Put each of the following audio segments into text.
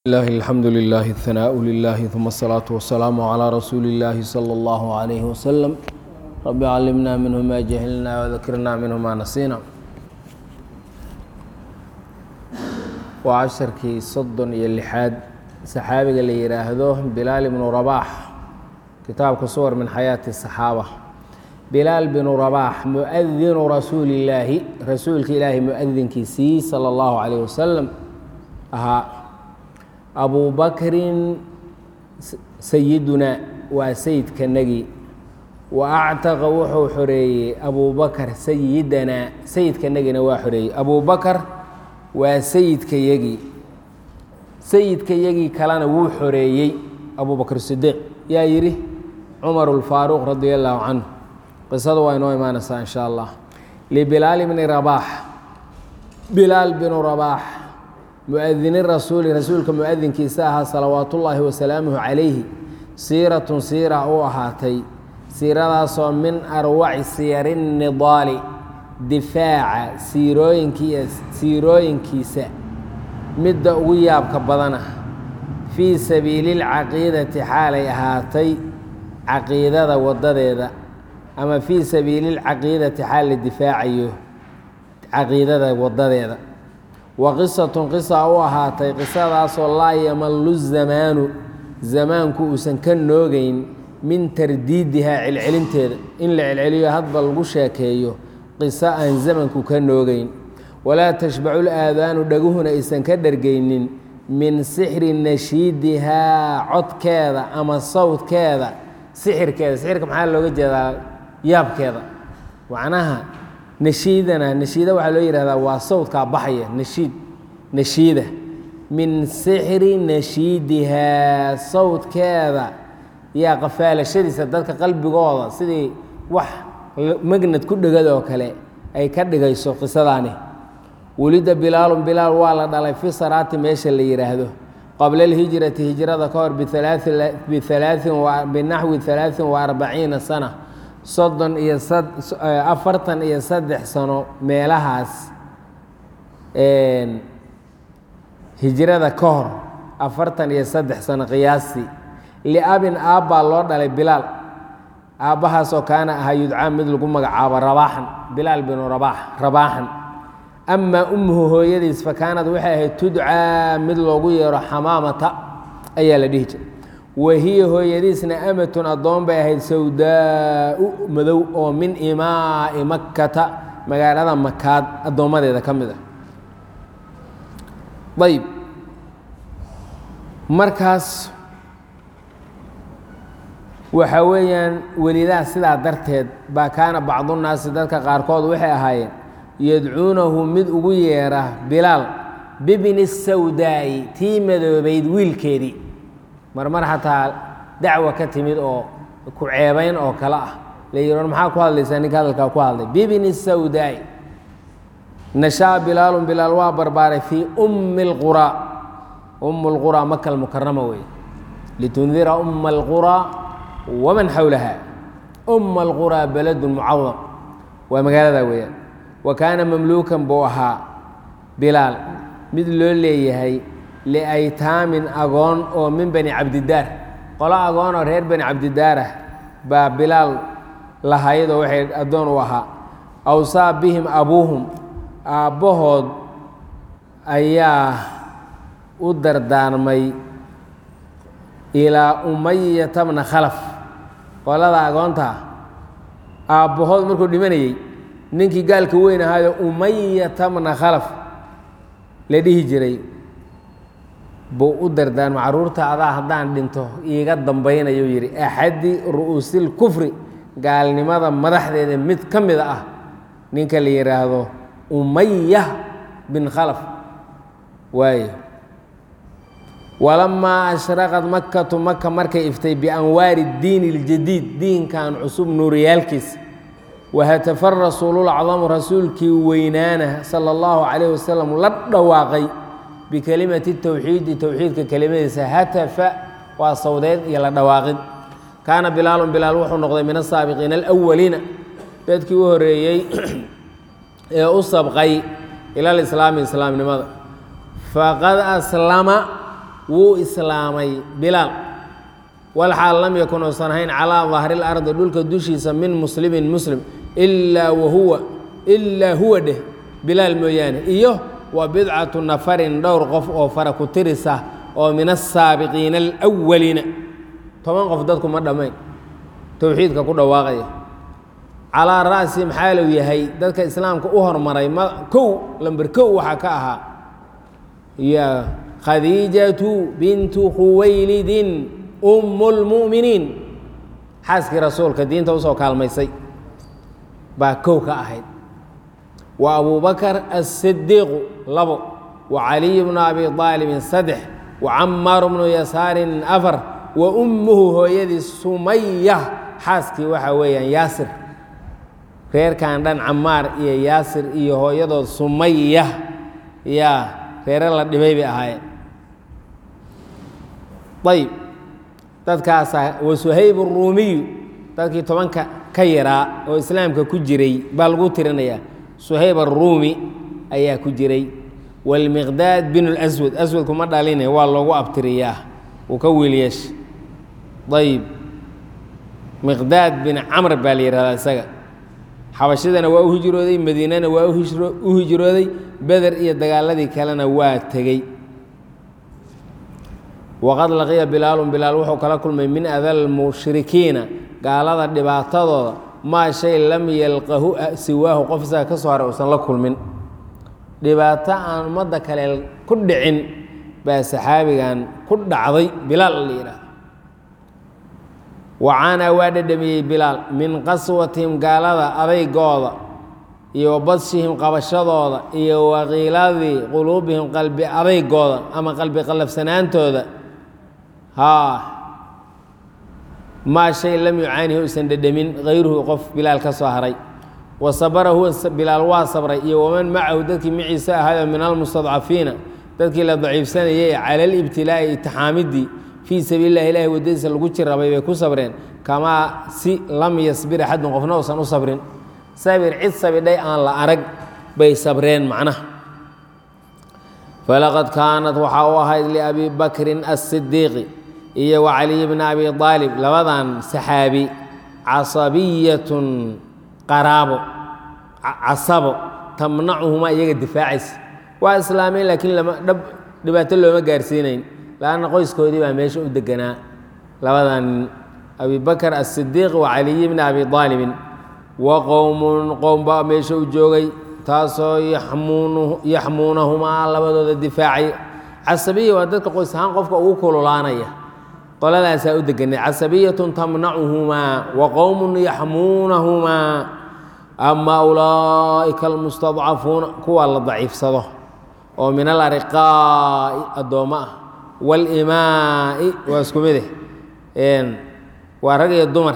الله الحمد لله الثناء لله ثم الصلاة والسلام على رسول الله صلى الله عليه وسلم رب علمنا منه ما جهلنا وذكرنا منه ما نسينا وعشركii soddon iyo lixaad saxaabiga la yidhaahdo bilaal ibnu rabaax kitaabka suwar min xayaati الصaxaaba bilaal binu rabaax muadinu rasuuli illaahi rasuulka ilaahi muadinkiisii salى اllahu calayh wasalam ahaa abu bakrin sayidunaa waa sayidkanagii wa actaqa wuxuu xoreeyey abu bakar sayidanaa sayidkanagina waa xoreeyey abu bakar waa sayidkayagii sayidkayagii kalena wuu xoreeyey abu bakr sidiiq yaa yidhi cumar اlfaaruq radi allahu canhu qisada waa inoo imaanaysaa in sha allah libilaal bni rabaax bilaal binu rabaax muadini rasuuli rasuulka muadinkiisa ahaa salawaat ullaahi wasalaamuhu calayhi siiratun siira u ahaatay siiradaasoo min arwaci siyari nidaali difaaca siirooyinki siirooyinkiisa midda ugu yaabka badana fii sabiili lcaqiidati xaalay ahaatay caqiidada wadadeeda ama fii sabiili lcaqiidati xaal la difaacayo caqiidada wadadeeda wa qisatun qisa u ahaatay qisadaasoo laa yamallu zamaanu zamaanku uusan ka noogeyn min tardiidihaa celcelinteeda in la celceliyo hadba lagu sheekeeyo qiso aan zamanku ka noogeyn walaa tashbacu laadaanu dhaguhuna aysan ka dhergeynin min sixri nashiidihaa codkeeda ama sawdkeeda sixirkeeda sixirka maxaa looga jeedaa yaabkeeda macnaha nashiidana nashiida waxaa loo yihahdaa waa sawdkaa baxaya nashiid nashiida min sixri nashiidihaa sawdkeeda yaa qafaalashadiisa dadka qalbigooda sidii wax magnad ku dhegad oo kale ay ka dhigayso qisadaani welida bilaalun bilaal waa la dhalay fi saraati meesha la yidhaahdo qabla alhijrati hijrada ka hor binaxwi alaain wa arbaciina sana soddon iyo afartan iyo saddex sano meelahaas hijrada ka hor afartan iyo saddex sano qiyaastii liabin aabbaa loo dhalay bilaal aabbahaasoo kaana ahaa yudcaa mid lagu magacaabo rabaaxan bilaal binu rabaax rabaaxan amaa ummuhu hooyadiis fa kaanad waxay ahayd tudcaa mid loogu yeero xamaamata ayaa la dhihi jiray wahiya hooyadiisna amatun addoon bay ahayd sawdaau madow oo min imaa'i makkata magaalada makaad addoommadeeda ka mid ah ayb markaas waxaa weeyaan welidaa sidaa darteed baa kaana bacdunaasi dadka qaarkood waxay ahaayeen yadcuunahu mid ugu yeera bilaal bibni sawdaa'i tii madoobayd wiilkeedii marmar xataa dacwa ka timid oo ku ceebayn oo kale ah la yidhi maxaa ku hadlaysaa ninka hadalkaa ku hadlay bibni sawdaa'i nashaa bilaalun bilaal waa barbaaray fii ummi اlquraa umm اlquraa maka almukarama wey litundira umma اlquraa waman xowlaha umma alquraa beledun mucadam waa magaalada weeyaan wa kaana mamluukan buu ahaa bilaal mid loo leeyahay liaytaamin agoon oo min bani cabdidaar qolo agoon oo reer bani cabdidaar ah baa bilaal lahaydoo waxay addoon u ahaa awsaa bihim abuuhum aabbahood ayaa u dardaarmay ilaa umayata bna khalaf qolada agoontaa aabbahood markuu dhimanayey ninkii gaalka weyn ahaayo umayata bna khalaf la dhihi jiray buu u dardaarma carruurta adaa haddaan dhinto iiga dambaynayu yidhi axadi ru'uusil kufri gaalnimada madaxdeeda mid ka mida ah ninka la yidhaahdo umaya bin khalaf waayo walamaa ashraqad makatu maka markay iftay bianwaari diini اljadiid diinkan cusub nuuriyaalkiisa wahatafa rasuululacdamu rasuulkii weynaana sala اllahu calayh wasalam la dhawaaqay bikelimati towxiidi towxiidka kelimadiisa hatafa waa sawdeed iyo la dhawaaqid kaana bilaalun bilaal wuxuu noqday min asaabiqiina alawaliina dadkii u horeeyey ee u sabqay ila alislaami islaamnimada faqad aslama wuu islaamay bilaal walxaal lam yakun uusan ahayn calaa dahri lardi dhulka dushiisa min muslimin muslim ilaa wahuwa ilaa huwa dheh bilaal mooyaane iyo wa bidcatu nafarin dhowr qof oo fara ku tirisa oo min asaabiqiina alwaliina toban qof dadku ma dhammayn towxiidka ku dhawaaqaya calaa ra'si maxaaluu yahay dadka islaamka u hormaray ma kow lamber kow waxaa ka ahaa ya khadiijatu bintu khuwaylidin umu lmu'miniin xaaskii rasuulka diinta usoo kaalmaysay baa kow ka ahayd wa abubakar asidiiqu labo wa caliy bnu abi aalibin saddex wa camaaru bnu yasaarin afar wa ummuhu hooyadii sumaya xaaskii waxaa weeyaan yaasir reerkan dhan camaar iyo yaasir iyo hooyadood sumaya yaa reere la dhibay bay ahaayeen ayb dadkaasaa wa suhayb ruumiyu dadkii tobanka ka yaraa oo islaamka ku jiray baa lagu tirinayaa suhayb aruumi ayaa ku jiray wاlmiqdaad bin اlswad aswadku ma dhaline waa loogu abtiriyaa uu ka wiilyeesha ayb miqdaad bin camr baa la yihahdaa isaga xabashadana waa u hijrooday madiinana waa u hijrooday beder iyo dagaaladii kalena waa tegey waqad laqiya bilaalun bilaal wuxuu kala kulmay min adal mushrikiina gaalada dhibaatadooda maa shay lam yalqahu siwaahu qof isaga ka soo haray uusan la kulmin dhibaato aan ummadda kale ku dhicin baa saxaabigan ku dhacday bilaal la yidhaahdo wacaanaa waa dhedhamiyey bilaal min qaswatihim gaalada adaygooda iyo wa badshihim qabashadooda iyo waqiiladii quluubihim qalbi adaygooda ama qalbi qallafsanaantooda haa maa shay lam yucaanihi uusan dhedhamin hayruhu qof bilaal ka soo haray wa sabara huwa bilaal waa sabray iyo waman macahu dadkii maciise ahaayoo min almustadcafiina dadkii la daciifsanayay cala alibtilaa'i itixaamidii fii sabiili lah ilahi waddadiisa lagu jirabay bay ku sabreen kamaa si lam yasbir axadun qofna uusan u sabrin sabir cid sabidhay aan la arag bay sabreen macnaha falaqad kaanat waxaa u ahayd liabi bakrin asidiiqi iyo wa caliy bni abi aalib labadan saxaabi casabiyatun qaraabo casabo tamnacuhumaa iyaga difaacaysa waa islaameen laakiin lama dhab dhibaato looma gaarsiinayn laanna qoyskoodii baa meesha u deganaa labadan nin abi bakr asidiiq wa caliy bni abi aalibin wa qowmun qowm baa meesha u joogay taasoo yaxmuunahumaa labadooda difaacay casabiya waa dadka qoys ahaan qofka ugu kululaanaya qoladaasaa u deganay casabiyatun tamnacuhumaa wa qowmun yaxmuunahumaa ama ulaa'ika almustadcafuuna kuwa la daciifsado oo min alariqaa'i addoommo ah walimaa'i waa isku mide waa rag iyo dumar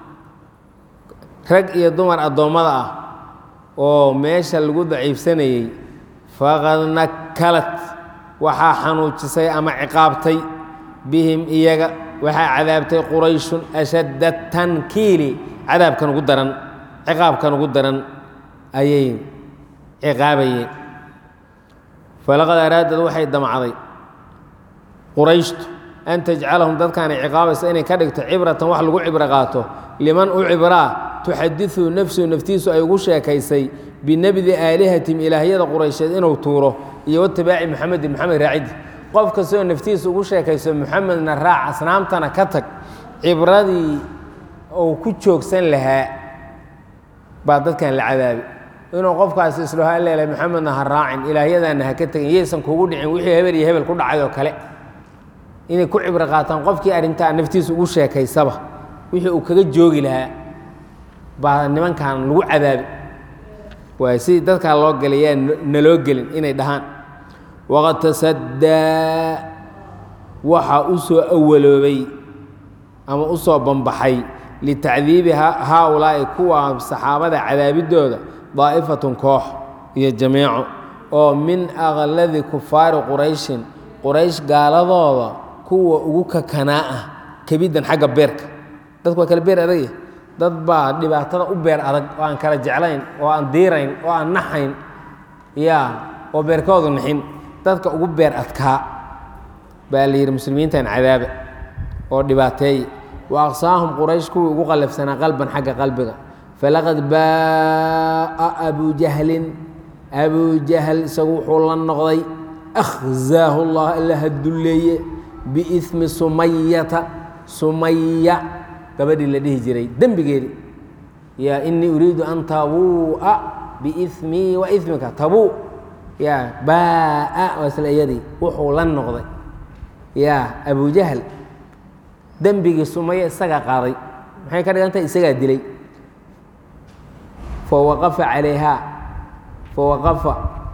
rag iyo dumar addoommada ah oo meesha lagu daciifsanayey faqad nakalat waxaa xanuujisay ama ciqaabtay bihim iyaga waxaa cadaabtay qurayshun ashadda tankiili cadaabkan ugu daran ciqaabkan ugu daran ayay ciqaabayeen falaqad araadad waxay damcday qurayshtu an tajcalahum dadkaanay ciqaabaysa inay ka dhigto cibratan wax lagu cibro qaato liman u cibraa tuxadiثu nafsuhu naftiisu ay ugu sheekaysay binebdi aalihatihim ilaahyada quraysheed inuu tuuro iyo watibaaci muxamedin moxamed raacidi qof kastoo naftiisa ugu sheekayso muxamedna raac asnaamtana ka tag cibradii uu ku joogsan lahaa baa dadkan la cadaabi inuu qofkaasi isdhaho alleelay moxamedna ha raacin ilaahyadaana ha ka tegin yaysan kugu dhicin wixii hebel iyo hebel ku dhacay oo kale inay ku cibro qaataan qofkii arrintaa naftiisa ugu sheekaysaba wixii uu kaga joogi lahaa baa nimankan lagu cadaabi waay sidii dadkaa loo gelay yaa naloo gelin inay dhahaan waqad tasaddaa waxaa u soo awaloobay ama u soo bambaxay litacdiibi haaulaa'i kuwa saxaabada cadaabidooda daa'ifatun koox iyo jameeco oo min aqladi kufaari qurayshin quraysh gaaladooda kuwa ugu kakanaa ah kebiddan xagga beerka dadku waa kala beer adagya dad baa dhibaatada u beer adag oo aan kala jeclayn oo aan diirayn oo aan naxayn ya oo beerkoodu nixin dadka ugu beer adkaa baa la yidhi muslimiintan cadaaba oo dhibaateeya wa aqsaahum quraysh kuwii ugu qallafsanaa qalban xagga qalbiga falaqad baa'a abu jahlin abu jahl isagu wuxuu la noqday akhzaahu llah alla hadulleeye biismi sumayata sumaya gabadhii la dhihi jiray dembigeedii yaa inii uriidu an tabuu'a biismii wa ismika tabuu yaa baa'a waa isla iyadii wuxuu la noqday yaa abu jahl dembigii sumaya isagaa qaaday maxay ka dhigan tahay isagaa dilay fawaqafa calayhaa fawaqafa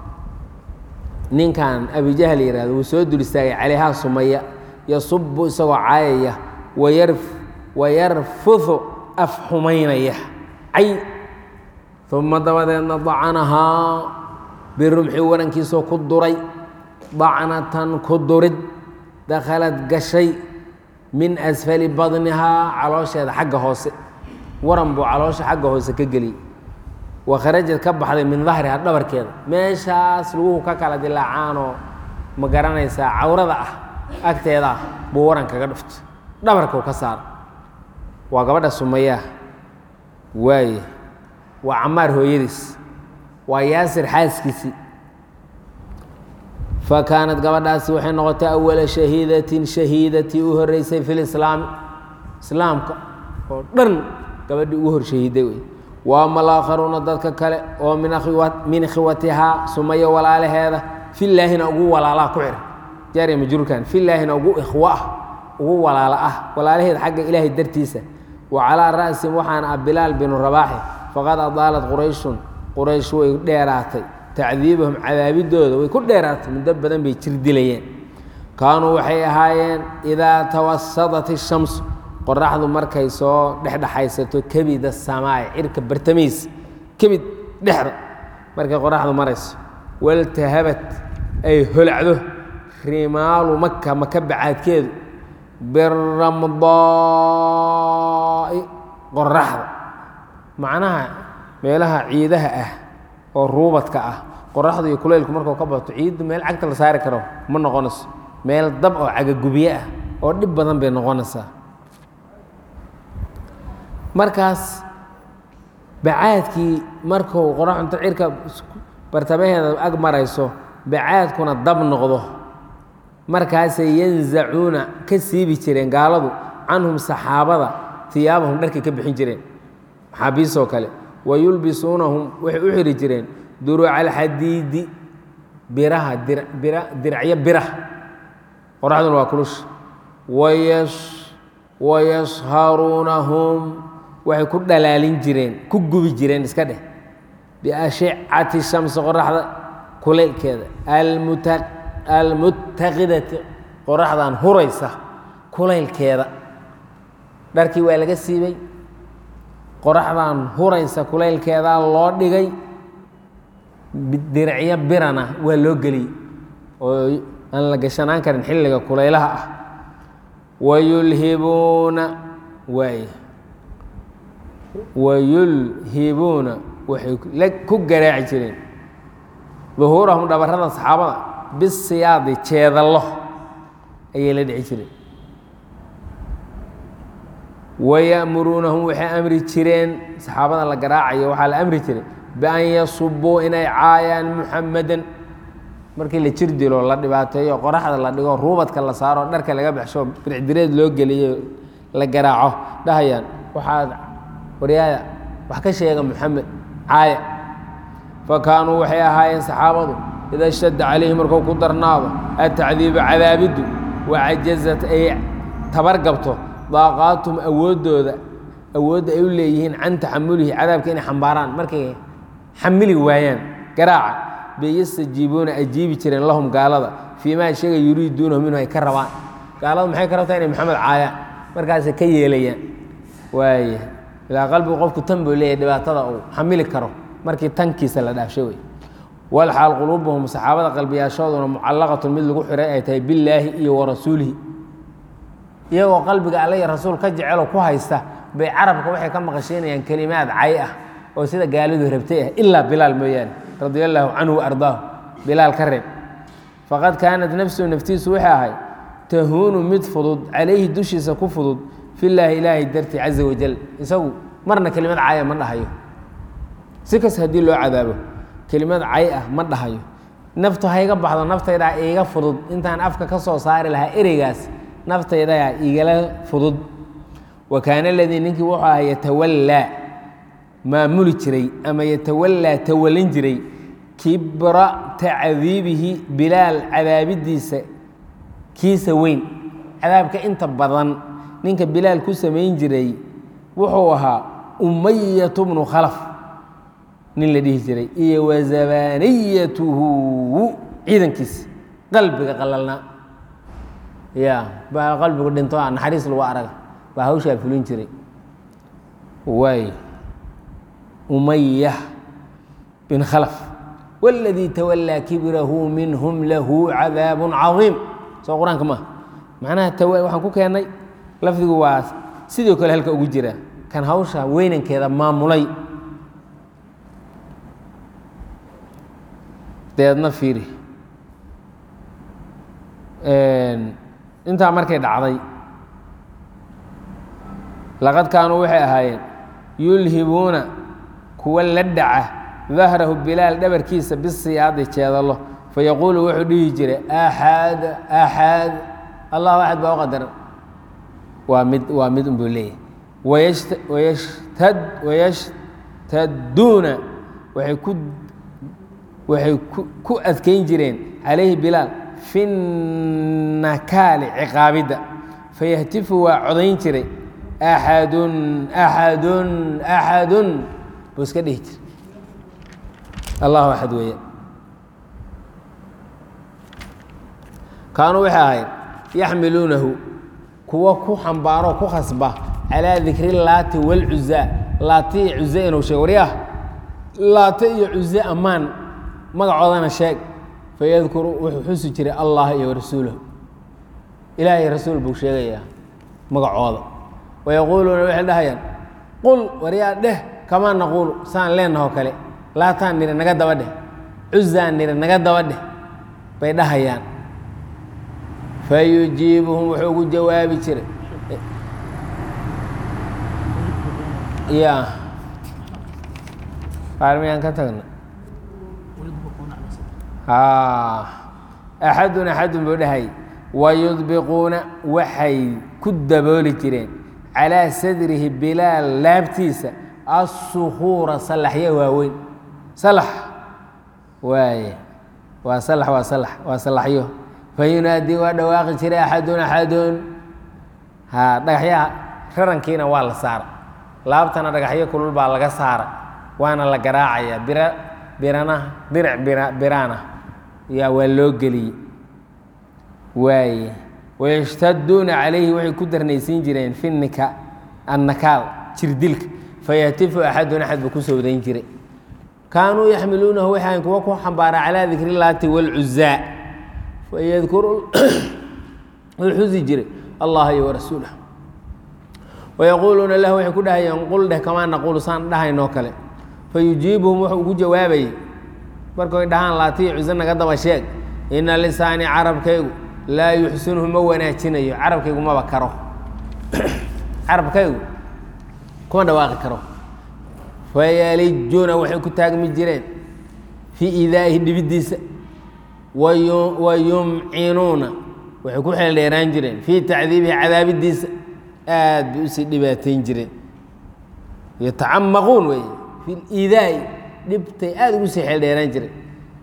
ninkan abijahl yihahdo wuu soo dul istaagay calayhaa sumaya yasubu isagoo caayaya wayar wayarfudu af xumaynaya cay uma dabadeedna dacanahaa birumxi warankiisoo ku duray dacnatan ku durid dakhalad gashay min asfali badnihaa caloosheeda xagga hoose waran buu caloosha xagga hoose ka geliyey wa kharajad ka baxday min dahriha dhabarkeeda meeshaas laguhu ka kala dilaacaanoo ma garanaysaa cawrada ah agteeda ah buu waran kaga dhuftay dhabarkuu ka saara waa gabadha sumayaa waaye waa camaar hooyadiis waa yaasir xaaskiisii fa kaanat gabadhaasi waxay noqotay awala shahiidatin shahiidatii u horeysay fi lislaami islaamka oo dhan gabadhii ugu hor shahiiday wey wa ama alaakharuuna dadka kale oo min khiwatihaa sumaya walaalaheeda filaahina ugu walaalaa ku xir jaariya majruurkan filaahina ugu ikhwo ah ugu walaalo ah walaalaheeda xagga ilaahay dartiisa wa calaa ra'sin waxaana ah bilaal binu rabaaxi faqad adaalat qurayshun quraysh way dheeraatay tacdiibahum cadaabidooda way ku dheeraatay muddo badan bay jir dilayeen kaanuu waxay ahaayeen idaa tawasadat ishamsu qoraxdu markay soo dhexdhexaysato kebida samaay cirka bartamihiisa kebid dhexda markay qoraxdu marayso waltahabat ay holacdo rimaalu maka maka bacaadkeedu biramdaai qoraxda macnaha meelaha ciidaha ah oo ruubadka ah qoraxdu iyo kuleylku markuu ka bato ciiddu meel cagta la saari karo ma noqonayso meel dab oo cagagubye ah oo dhib badan bay noqonaysaa markaas bacaadkii markuu qoraxunta cirka bartamaheeda ag marayso bacaadkuna dab noqdo markaasay yanzacuuna ka siibi jireen gaaladu canhum saxaabada hiyaabahum dharkay ka bixin jireen maxaabiistoo kale wa yulbisuunahum waxay u xiri jireen duruuca alxadiidi biraha diracyo birah qoraxduna waa kulush wayasharuunahum waxay ku dhalaalin jireen ku gubi jireen iska dheh biashicati shamsi qoraxda kuleylkeeda almuttaqidati qoraxdan huraysa kulaylkeeda dharkii waa laga siibay qoraxdan huraysa kulaylkeedaa loo dhigay diricyo birana waa loo geliyey oo aan la gashanaan karin xilliga kulaylaha ah wayulhibuuna waay wayulhibuuna waxay ku garaaci jireen duhuurahum dhabarrada saxaabada bisiyaadi jeedallo ayay la dhici jireen waya'muruunahum waxay amri jireen saxaabada la garaacayo waxaa la amri jiray bian yasubuu inay caayaan muxamadan markii la jir dilo la dhibaateeyo qoraxda la dhigo ruubadka la saaro dharka laga baxsho biricdireed loo geliyo la garaaco dhahayaan waxaad waryaada wax ka sheega muxamed caaya fa kaanuu waxay ahaayeen saxaabadu ida shadda calayhi markuu ku darnaado atacdiibu cadaabiddu wacajazat ay tabargabto daaqaatum awooddooda awoodda ay u leeyihiin can taxamulihi cadaabka inay xambaaraan markay xamili waayaan garaaca bay yastajiibuuna ajiibi jireen lahum gaalada fii maa sheega yuriiduunahu minhu ay ka rabaan gaalada maxay ka rabtaa inay maxamed caayaan markaasay ka yeelayaan waaya ilaa qalbigu qofku tan buu leeyahy dhibaatada uu xamili karo markii tankiisa la dhaafsho wey walxaal quluubuhum saxaabada qalbiyaashooduna mucallaqatun mid lagu xiray ay tahay billaahi iyo wa rasuulihi iyagoo qalbiga alle iyo rasuul ka jecelo ku haysta bay carabka waxay ka maqashiinayaan kelimaad cay ah oo sida gaalidu rabtay ah ilaa bilaal mooyaane radia allaahu canhu wa ardaahu bilaal ka reeb faqad kaanat nafsuhu naftiisu waxay ahayd tahuunu mid fudud calayhi dushiisa ku fudud filaahi ilaahay dartii caza wajal isagu marna kelimad caya ma dhahayo si kas haddii loo cadaabo kelimad cay ah ma dhahayo naftu hayga baxdo naftaydaa iiga fudud intaan afka ka soo saari lahaa ereygaas naftaydaa igala fudud wa kaana aladii ninkii wuxuu ahaa yatawallaa maamuli jiray ama yatawallaa tawalin jiray kibra tacdiibihi bilaal cadaabidiisa kiisa weyn cadaabka inta badan ninka bilaal ku samayn jiray wuxuu ahaa umayatu bnu khalaf nin la dhihi jiray iyo wazabaniyatuhu ciidankiisa qalbiga qalalnaa ya baa qalbigu dhinto a naxariis lagu araga baa hawshaa fulin jiray waay umaya bin khalaf wاladii tawalaa kibrahu minhum lahu cadaab cadiim soo qur-aanka maaha macnaha waxaan ku keennay lafdigu waa sidoo kale halka ugu jira kan hawsha weynankeeda maamulay deedna fiiri intaa markay dhacday laqad kaanuu waxay ahaayeen yulhibuuna kuwa la dhaca dahrahu bilaal dhabarkiisa bisiyaadi jeedalo fayaquulu wuxuu dhihi jiray axad axad allahu axad baa u qadaran waa mid waa mid unbuu leeyahy wayashtad wayashtaduuna waxay ku waxay ku adkayn jireen calayhi bilaal fi nakaali ciqaabidda fayahtifu waa codayn jiray axadun axadun axadun buu iska dhihi jiray allahu axad weeye kaanuu waxay ahayd yaxmiluunahu kuwa ku xambaaroo ku khasba calaa dikri laati wاlcuzaa laati iyo cuze inuu sheeg waryah laate iyo cuze ammaan magacoodana sheeg fayadkuru wuxuu xusi jiray allah iyo rasuulahu ilaah iyo rasuul buu sheegayaa magacooda wayaquuluuna waxay dhahayaan qul waryaa dheh kamaa naquulu saan leenahoo kale laataan nidhi naga daba dheh cuzaan nidhi naga daba dheh bay dhahayaan fayujiibuhum wuxuu ugu jawaabi jiray ya qaar miyaan ka tagna axadun axadun buu dhahay wayudbiquuna waxay ku dabooli jireen calaa sadrihi bilaal laabtiisa assukuura salaxyo waaweyn salax waaye waa salax waa salax waa salaxyo fayunaadii waa dhawaaqi jiray axadun axadun ha dhagaxyaha rarankiina waa la saara laabtana dhagaxyo kulul baa laga saara waana la garaacaya bira birana diric bira biraana yaa waa loo geliyey waaye wayashtaduuna calayhi waxay ku darnaysiin jireen fi nika annakaal jirdilka fayahtifu axadun axad buu ku sowdayn jiray kaanuu yaxmiluunahu waxaan kuwa ku xambaaraa calaa dikri laati wاlcuzaa fayadkuru wuu xusi jiray allah iyo warasuulah wayaquuluuna lahu waxay ku dhahayeen qul dheh kamaa naquulu saan dhahaynoo kale fayujiibuhum wuxuu ugu jawaabayay markay dhahaan laatiyo cuso naga daba sheeg ina lisaani carabkaygu laa yuxsinuhu ma wanaajinayo carabkaygu maba karo carabkaygu kuma dhawaaqi karo fayalijuuna waxay ku taagmi jireen fii idaa'ihi dhibiddiisa wa yumcinuuna waxay ku xeeldheeraan jireen fii tacdiibihi cadaabidiisa aad bay usii dhibaatayn jireen yatacamaquun wey fi liidaa'i dhibtay aada ugu sii xeeldheeraan jireen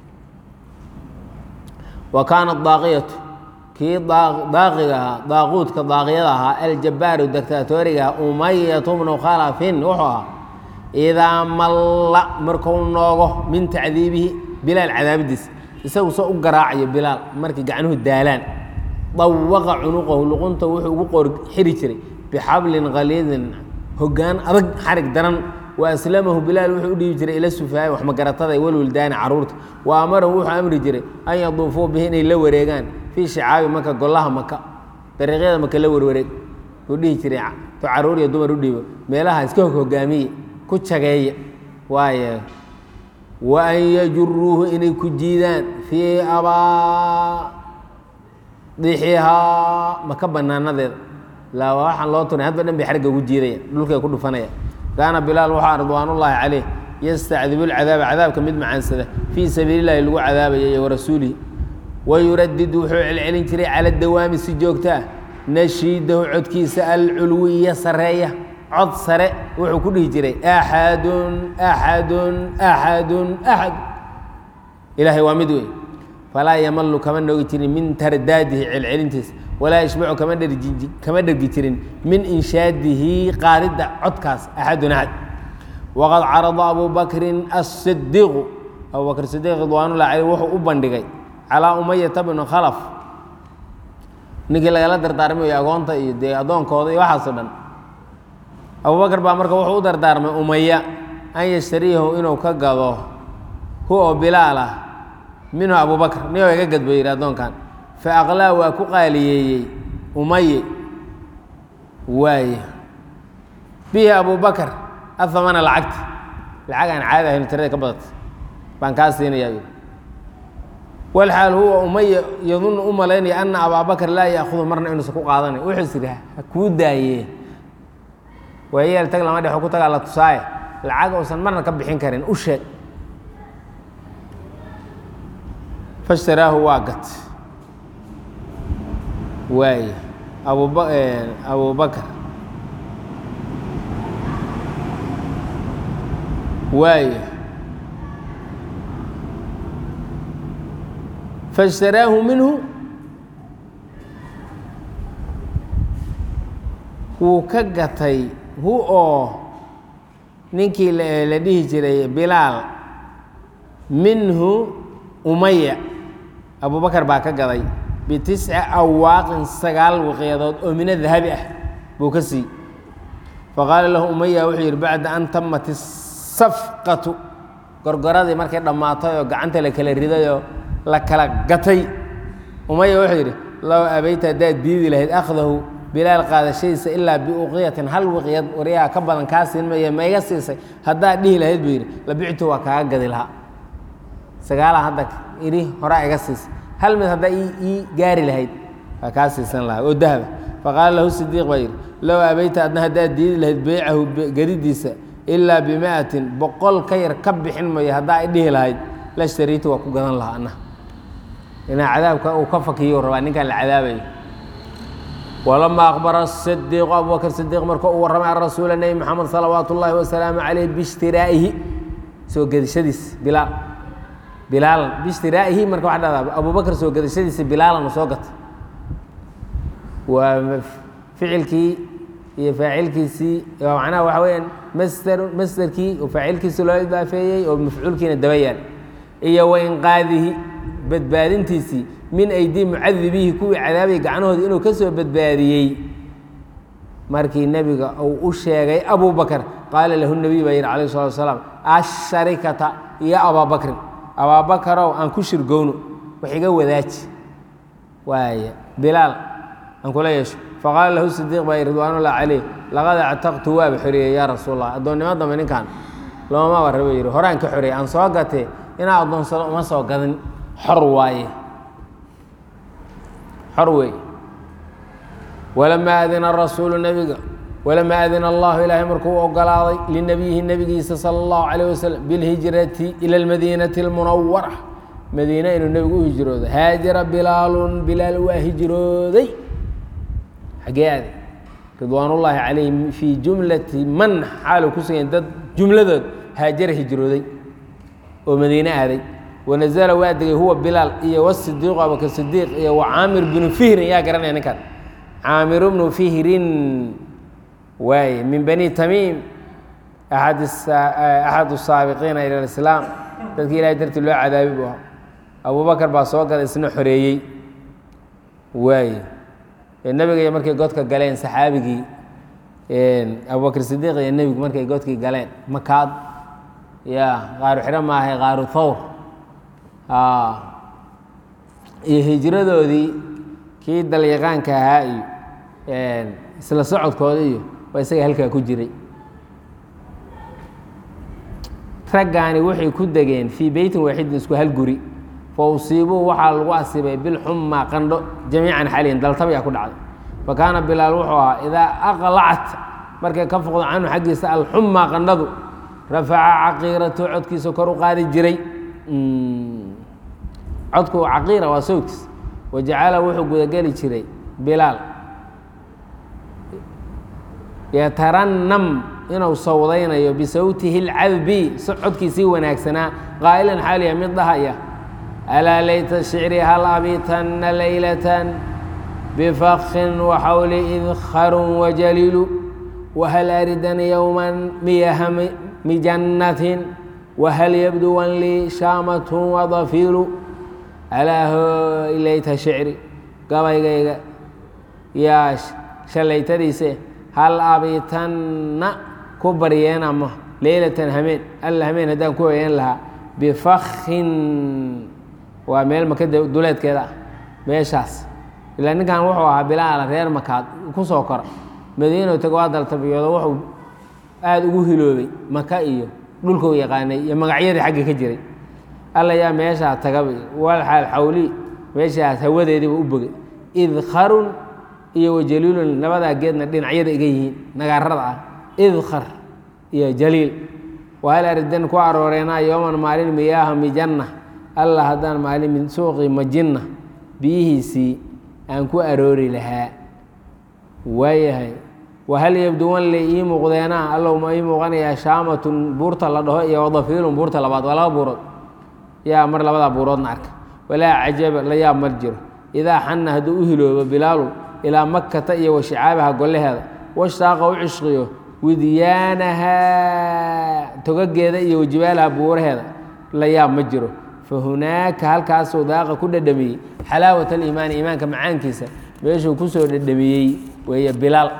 wa kaana daaqiyatu kii daaqiga ahaa daaquudka daaqiyada ahaa aljabaaru dictatoriga ahaa umayatu bnu khalafin wuxuu ahaa idaa malla marku noogo min tacdiibihi bilaal cadaabidiisa isagu soo u garaacayo bilaal markay gacnuhu daalaan dawaqa cunuqahu luqunta wuxuu ugu qor xiri jiray bixablin khaliidin hoggaan adag xarig daran wa aslamahu bilaal wuxuu u dhiibi jiray ila sufaaya wax magaratada walwildaani caruurta wa amarahu wuxuu amri jiray an yaduufuu bihi inay la wareegaan fii shicaabi maka golaha maka dariiqyada maka la warwareeg uu dhihi jiray to caruur iyo dumar u dhiibo meelaha iska hog hogaamiye ku jageeya waaye wa an yajuruuhu inay ku jiidaan fii abaa dixihaa maka banaanadeeda laa waxaan loo tunay hadba dhan bay xarigga ugu jiidaya dhulkay ku dhufanaya kaana bilaal waxaa ridwaanullaahi caleyh yastacdibu lcadaaba cadaabka mid macaansada fii sabiili llahi lagu cadaabaya iyo warasuulihi wayuradid wuxuu celcelin jiray cala dawaami si joogta ah nashiidahu codkiisa alculwiya sareeya cod sare wuxuu ku dhihi jiray axadun axadun axadun axad ilaahay waa mid wey falaa yamalu kama noogi jirin min tardaadihi celcelintiisa walaa yashbacu kama dherji kama dhergi jirin min inshaadihi qaadidda codkaas axadun axad waqad carada abu bakrin asidiiqu abu bakr sidiiq ridwaanullah caleyh wuxuu u bandhigay calaa umayata bnu khalaf ninkii lagala dardaarmay agoonta iyo dee addoonkooda iyo waxaasoo dhan abubakar baa marka wuxuu u dardaarmay umaya an yashtariyahu inuu ka gado hu oo bilaal ah minhu abubakr niyo iga gadbo yidhi addoonkan fa aqlaa waa ku qaaliyeeyey umaye waaye bihi abubakar athamana lacagta lacag aan caadi ahayn tirada ka badata baan kaa siinayaa yidhi walxaal huwa umaya yadunnu u malaynaya ana abaabakar laa yaakudu marna inuusan ku qaadanay wuxuu is idhi ha kuu daayee waayeel tag lama dhexo ku tagaa la tusaaye lacag uusan marna ka bixin karin u sheeg fashtaraahu waa gat waaye abuba abubakar waaye fashtaraahu minhu wuu ka gatay hu oo ninkii la dhihi jiray bilaal minhu umaya abubakar baa ka gaday bitisci awaaqin sagaal wiqyadood oo mina dahabi ah buu ka siiyey faqaala lahu umaya wuxuu yidhi bacda an tamat isafqatu gorgoradii markay dhammaatay oo gacanta la kala ridayoo la kala gatay umaya wuxuu yidhi low abayta haddaad diidi lahayd akhdahu bilaal qaadashadiisa ilaa biuqiyatin hal wiqyad waryaha ka badan kaa siin maya ma iga siisay haddaad dhihi lahayd buu yidhi labictu waa kaaga gadi lahaa sagaalaa hadda idhi horaa iga siisay hal mid haddaa ii gaari lahayd waa kaa siisan lahaa oo dahaba faqaala lahu sidiiq baa yidhi low abayta adna haddaad diidi lahayd beycahu gadidiisa ilaa bima'atin boqol ka yar ka bixin mayo haddaa i dhihi lahayd la shtariitu waa ku gadan lahaa anna inaa cadaabka uu ka fakiyo rabaa ninkaan la cadaabayo walamaa aqbara sidiiqu abubakr sidiiq markuu u warramay can rasuula nebi moxamed salawaatu ullaahi wasalaamu caleyh biishtiraa'ihi soo gedashadiis bilaal bilaalan biishtiraa'ihi marka waxa dhahdaa abubakr soo gedashadiisa bilaalan u soo gatay waa ficilkii iyo faacilkiisii macnaha waxa weyaan masder masderkii oo faacilkiisi loo idaafeeyey oo mafcuulkiina daba yaal iyo wainqaadihi badbaadintiisii min aydii mucadibihi kuwii cadaabay gacnahoodii inuu ka soo badbaadiyey markii nebiga uu u sheegay abu bakr qaala lahu nebiy baa yidhi calayh salatu wasalaam asharikata iyo abaabakrin abaabakarow aan ku shirgowno wax iga wadaaji waaya bilaal aan kula yeesho faqaala lahu sidiiq baa yidhi ridwaanullah caleyh laqad actaqtu waaba xoreeyey yaa rasuul allah addoonnimo dambe ninkan loomaba rabo yidhi horaan ka xoreeyey aan soo gatee inaa addoonsado uma soo gadin xor waaye xor weeye walamaa adina rasuulu nebiga walamaa adina allahu ilaahay markuu u ogolaaday linabiyihi nebigiisa sala allahu calayh wasalam bilhijrati ila almadiinati almunawara madiine inuu nebigu u hijroodo haajara bilaalun bilaal waa hijrooday xagee aaday ridwaanullaahi calayhim fii jumlati man xaalu ku sugan dad jumladood haajara hijrooday oo madiine aaday wanazala waa degay huwa bilaal iyo wasidiiqu abubakr sidiiq iyo wa caamir binu fihrin yaa garanaya ninkan caamiru bnu fihrin waaye min bani tamiim aad axad saabiqiina ila islaam dadkii ilahay dartii loo cadaabi bu ahaa abubakar baa soo gala isna xoreeyey waaye nebiga iyo markay godka galeen saxaabigii abubakr sidiiq iyo nebigu markay godkii galeen makaad ya qaaru xidho maahay qaaru thawr iyo hijradoodii kii dalyaqaanka ahaa iyo isla socodkooda iyo waa isaga halkaa ku jiray raggaani waxay ku degeen fii beytin waaxidin isku hal guri fa usiibuu waxaa lagu asibay bilxumaa qandho jamiican xalihin daltabayaa ku dhacday fa kaana bilaal wuxuu ahaa idaa aqlacat markay ka foqdo canhu xaggiisa alxumaa qandhadu rafaca caqiiratu codkiisa kor u qaadi jiray codku caqiira waa sawdkiis wajacala wuxuu gudageli jiray bilaal yatarannam inuu sawdaynayo bisawtihi اlcadbi codkiisii wanaagsanaa qaa'ilan xaaliya mid dhahaya alaa layta shicri hal abitanna laylatan bifakhin waxawli idkharun wajaliilu whal aridan yowma miyaha mijannatin whal yabduwan lii shaamatun wadafiilu alaa hoylayta shicri gabaygayga yaa shallaytadiise hal abitanna ku baryeen ama leylatan hameen alla hameen haddaan ku hoyeen lahaa bifakhin waa meel maka duleedkeeda ah meeshaas ilaa ninkan wuxuu ahaa bilaala reer makaad ku soo kora madiino tago waa daltabiyoodo wuxuu aada ugu hiloobay maka iyo dhulkuu yaqaanay iyo magacyadii xagga ka jiray alla yaa meeshaa tagaba walxaal xawli meeshaas hawadeediiba u bogay idkharun iyo wajaliilun labadaa geedna dhinacyada iga yihiin nagaarada ah idkhar iyo jaliil wahal aridan ku arooreenaa yooman maalin miyaaha mijanna alla haddaan maalin suuqii majinna biyihiisii aan ku aroori lahaa waayahay wahal yabduwan li ii muuqdeenaa allow ma ii muuqanayaa shaamatun buurta la dhaho iyo wadafiilun buurta labaad waa laba buurood yaa mar labadaa buuroodna arka walaa cajaba la yaab mar jiro idaa xana hadduu u hiloobo bilaalu ilaa makkata iyo wa shicaabaha golleheeda washtaaqa u cishqiyo widyaanahaa togageeda iyo wajibaalaha buuraheeda la yaab ma jiro fa hunaaka halkaasuu daaqa ku dhadhamiyey xalaawat aliimaani iimaanka macaankiisa meeshuu kusoo dhadhamiyey weeye bilaal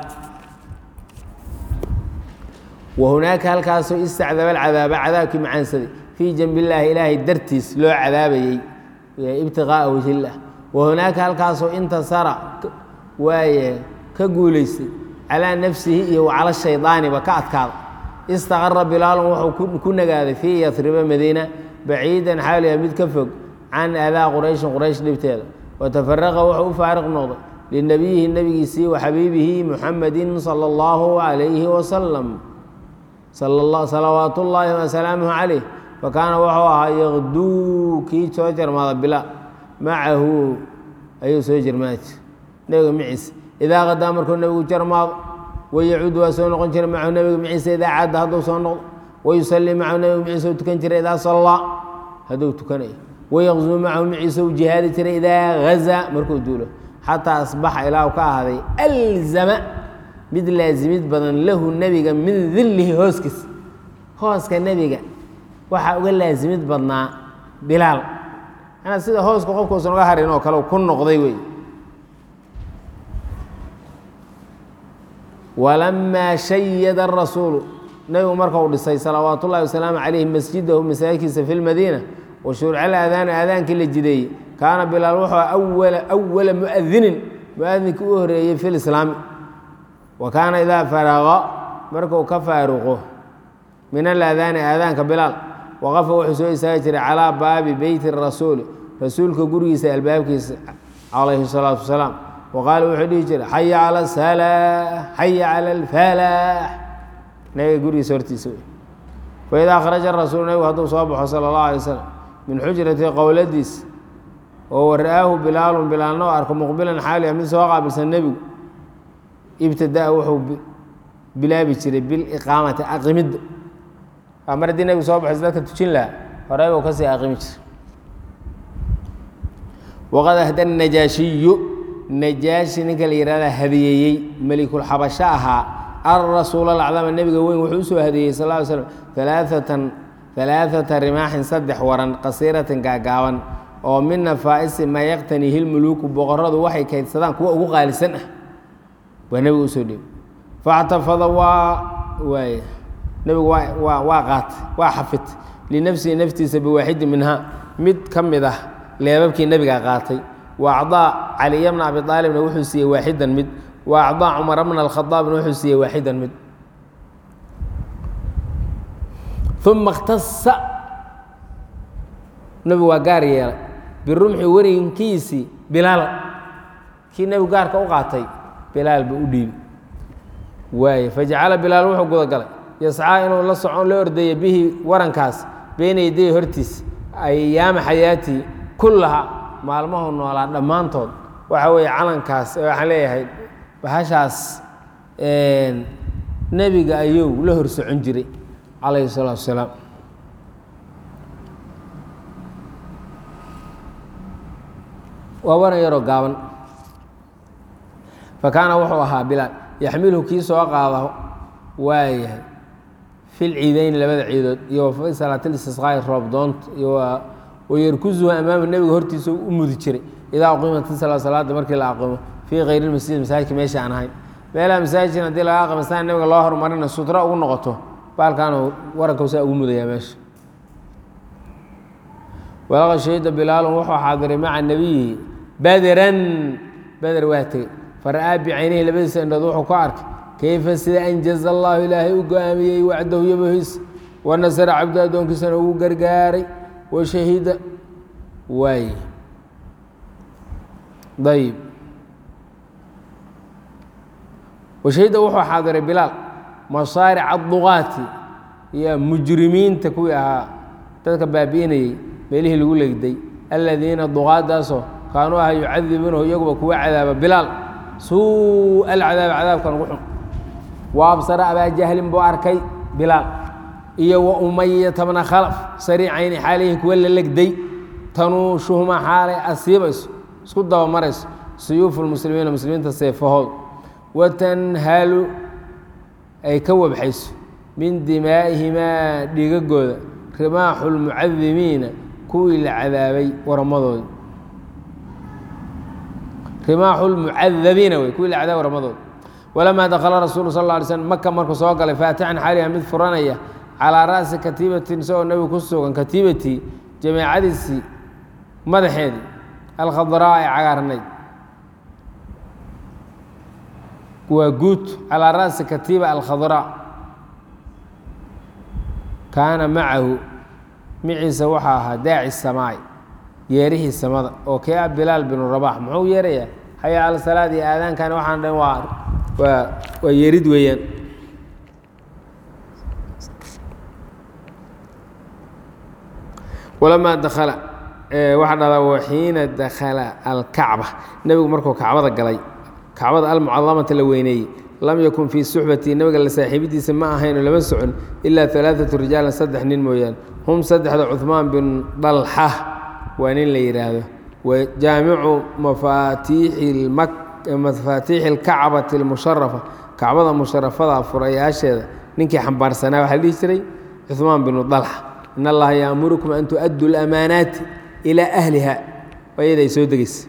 wa hunaaka halkaasuu istacdaba alcadaaba cadaabkii macaansaday fii janbi illaahi ilaahay dartiis loo cadaabayey ibtiqaa'a wajhillah wa hunaaka halkaasuu intasara waaye ka guulaystay calaa nafsihi iyo wacala shaydaaniba ka adkaada istaqara bilaalun wuxuu ku nagaaday fii yasriba madiina baciidan xaaliya mid ka fog can adaa qurayshin quraysh dhibteeda watafaraqa wuxuu u faariq noqday linabiyihi nebigiisii wa xabiibihi muxamedin sala allahu calayhi wasalam salawaat ullaahi wasalaamuhu calayh fakaana wuxuu ahaa yaqduu kii soo jarmaada bilaal macahu ayuu soo jarmaadi nebiga maciise idaa qadaa markuu nebigu jarmaado wayacuudu waa soo noqon jiray macahu nebiga maciise idaa cadda hadduu soo noqdo wayusallii macahu nebiga maciise u tukan jiray idaa sallaa hadduu tukanayo wayaqzuu macahu maciise u jihaadi jiray idaa hazaa markuu duulo xataa asbaxa ilaahu ka ahaaday alzama mid laasimid badan lahu nebiga min dillihi hooskiis hooska nebiga waxaa uga laasimid badnaa bilaal anaa sida hooska qofkuusan uga harin oo kale ku noqday wey walamaa shayada arasuulu nebigu marka uu dhisay salawaat ullahi wasalaamu calayhi masjidahu masaajidkiisa fi lmadiina wa shuurcal aadaanu aadaankii la jideeyey kaana bilaal wuxuu awala awala muadinin muadinkii u horeeyey fi lislaami wa kaana idaa faraqa markuu ka faaruqo min alaadaani aadaanka bilaal waqafa wuxuu soo istaagi jiray calaa baabi beyti rasuuli rasuulka gurigiisa albaabkiisa calayhi salaatu wasalaam wa qaala wuxuu dhihi jiray xaya cala asalaax xaya cala alfalaax nabiga gurigiisa hortiisa wey faidaa kharaja rasuulu nabigu hadduu soo baxo sala allahu alay wasalam min xujrati qowladiis oo wara'aahu bilaalun bilaalna oo arko muqbilan xaaliya mid soo qaabilsan nebigu ibtidaa wuxuu bilaabi jiray biliqaamati aqimidda mar haddii nebigu soo baxaysa dadka tujin lahaa horey buu kasii aqimi jiray waqad ahda najaashiyu najaashi ninka la yihahda hadiyeeyey melikulxabasho ahaa alrasuul alacdama nebiga weyn wuxuu usoo hadiyey sal ly slam alaaatan alaaata rimaaxin saddex waran qasiiratin gaagaaban oo min nafaa'isi maa yaqtanihi lmuluuku boqoradu waxay kaydsadaan kuwa ugu qaalisan ah waa nebiga usoo dhiibay faxtafada waa waay nebigu waa waa waa qaatay waa xafid linafsihi naftiisa biwaaxidi minhaa mid ka mid ah leebabkii nebiga qaatay wa acdaa caliya bna abi aalibna wuxuu siiyey waaxidan mid wa acdaa cumara bna alkhadaabna wuxuu siiyey waaxidan mid uma ikhtasa nebigu waa gaar yeelay birumxi warinkiisii bilaal kii nebigu gaarka u qaatay bilaal buu u dhiibi waaye fajacala bilaal wuxuu gudagalay yascaa inuu la socon la ordaya bihi warankaas beyna yaday hortiis ayaama xayaatii kullaha maalmahu noolaa dhammaantood waxa weeye calankaas waxaan leeyahay bahashaas nebiga ayuu la hor socon jiray calayhi salaatu wasalaam waa waran yaroo gaaban fa kaana wuxuu ahaa bilaal yaxmiluhu kii soo qaada waayahay fil ciideyni labada ciidood iyo wa fi salaatilistisqaa'i roob doonta iyo wayarkusuhu amaama nebiga hortiisa u mudi jiray idaa uqiimat sala salaada markii la aqimo fii kayri lmasjid masaajidka meesha aan ahayn meelaha masaajidkan haddii laga aqimo saa nebiga loo horumarina sutra ugu noqoto baalkaanu waranka saa ugu mudayaa meesha walaqa shahida bilaalun wuxuu xaadiray maca nebiyihi baderan beder waa tegey fara'aa bicaynihi labadiisa indhood wuxuu ku arkay kayfa sida anjaza allahu ilaahay u go-aamiyey wacdahu yabahiisa wanasara cabdu addoonkiisana ugu gargaaray washahida waay ayb washahida wuxuu xaadiray bilaal masaaric aduqaati iyo mujrimiinta kuwii ahaa dadka baabi'inayey meelihii lagu legday aladiina duqaadaasoo kaanuu aha yucadibuunahu iyaguba kuwa cadaaba bilaal suu alcadaab cadaabkan ugu xun wa absara abaa jahlin buu arkay bilaal iyo wa umayata bna khalaf sariicayni xaalihi kuwa la legday tanuushuhuma xaalay asiibayso isku dabamarayso suyuufu lmuslimiina muslimiinta seefahood watanhalu ay ka wabxayso min dimaa'ihimaa dhiigagooda rimaaxu lmucadimiina kuwii la cadaabay waramadooda rimaaxu lmucadabiina wey kuwii la cadaabay waramadooda walamaa dakala rasuulu sal lla alay slm maka markuu soo galay faatixan xaaliha mid furanaya calaa ra'si katiibatin isagoo nebigu ku sugan katiibatii jameecadiisii madaxeedii alkhadraa ee cagaarnayd waa guud calaa ra'si katiiba alkhadraa kaana macahu miciisa waxaa ahaa daaci samaay yeerihii samada oo kee ah bilaal binu rabax muxuu yeerayaa xaya alsalaad iyo aadaankan waxaan dhan waa waa waa yeerid weeyaan walamaa dakala waxaa dhahdaa waxiina dakala alkacba nebigu markuu kacbada galay kacbada almucadamata la weyneeyey lam yakun fii suxbati nebiga la saaxiibidiisa ma ahaynoo lama socon ilaa alaaatu rijaalan saddex nin mooyaan hum saddexda cuhmaan bin dalxa waa nin la yidhaahdo wa jaamicu mafaatiixi mafaatiixi alkacbati almusharafa kacbada musharafada furayaasheeda ninkii xambaarsanaa waxaa la dhihi jiray cuhmaan binu dalxa in allaha yaamurukum an tu'addu lamaanaati ilaa ahliha ayada ay soo degeysa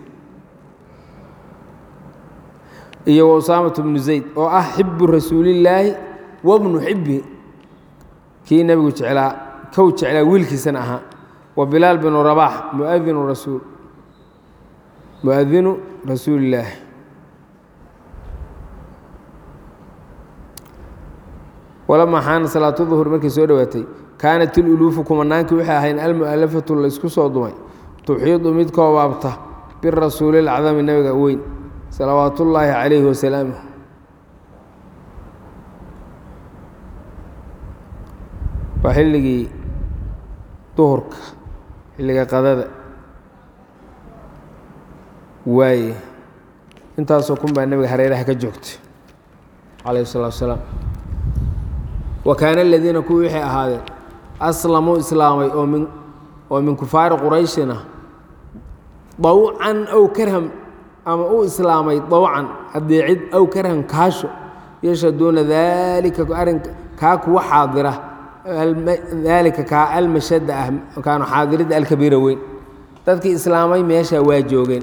iyo wa usaamatu bnu zayd oo ah xibu rasuulillaahi wabnu xibihi kii nebigu jeclaa kow jeclaa wiilkiisana ahaa wa bilaal binu rabax muadinu rasuul muadinu rasuulillaahi walamaa xaana salaatu duhur markay soo dhowaatay kaanat iluluufu kumanaankii waxay ahayn almu'alafatu laysku soo dumay tuxiidu mid koobaabta birasuulilacdami nebiga weyn salawaat ullaahi calayhi wasalaamuh waa xilligii duhurka xilliga qadada waaye intaasoo kun baa nebiga hareeraha ka joogtay calayhi salatu wasalaam wa kaana aladiina kuwii waxay ahaadeen aslamuu islaamay oo min oo min kufaari qurayshina dawcan ow karham ama u islaamay dawcan adeecid ow karhan kaasho yashaduuna daalika arrinka kaa kuwa xaadira daalika kaa almashada ah kaanu xaadiridda alkabiira weyn dadkii islaamay meesha waa joogeen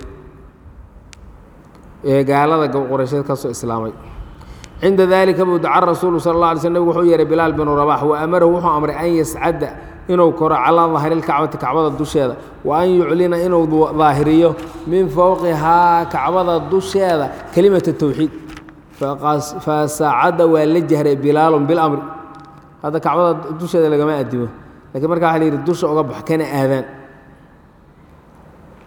ee gaalada quraysheed kasoo islaamay cinda dalika buu daca rasuulu sal اla alay sl nabig wuxuu yeehay bilaal binu rabax wa amarahu wuxuu amray an yascada inuu koro calaa dahri lkacbati kacbada dusheeda wa an yuclina inuu daahiriyo min fowqihaa kacbada dusheeda kelimata towxiid fasaacada waa la jahray bilaalun bilamri hadda kacbada dusheeda lagama adimo lakiin markaa waa la yidhi dusha uga bax kana aadaan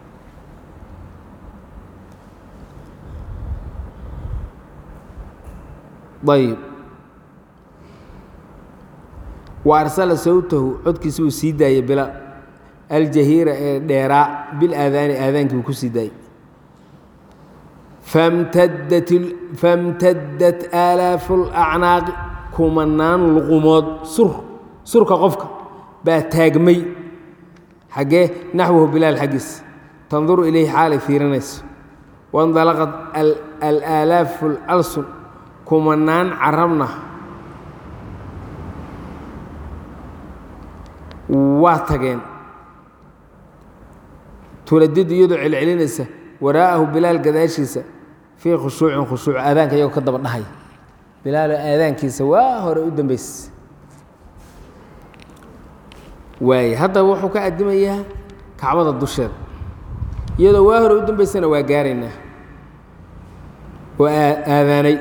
ayb wa arsala sawtahu codkiisa uu sii daayey bilaal aljahiira ee dheeraa bilaadaani aadaankii uu ku sii daayey famtaddat aalaafu lacnaaqi kumanaan luqumood sur surka qofka baa taagmay xaggee naxwahu bilaal xaggiis tanduru ilayhi xaalay fiirinayso waindalaqad alaalaafu lalsun kumanaan carabna waa tageen tuladid iyadoo celcelinaysa waraa'ahu bilaal gadaashiisa fii khushuucin khushuuc aadaanka iyagoo ka daba dhahay bilaaloo aadaankiisa waa hore u dambaysa waaye haddaba wuxuu ka addimayaa kacbada dusheeda iyadoo waa hore u dambaysana waa gaaraynaa oo aadaanay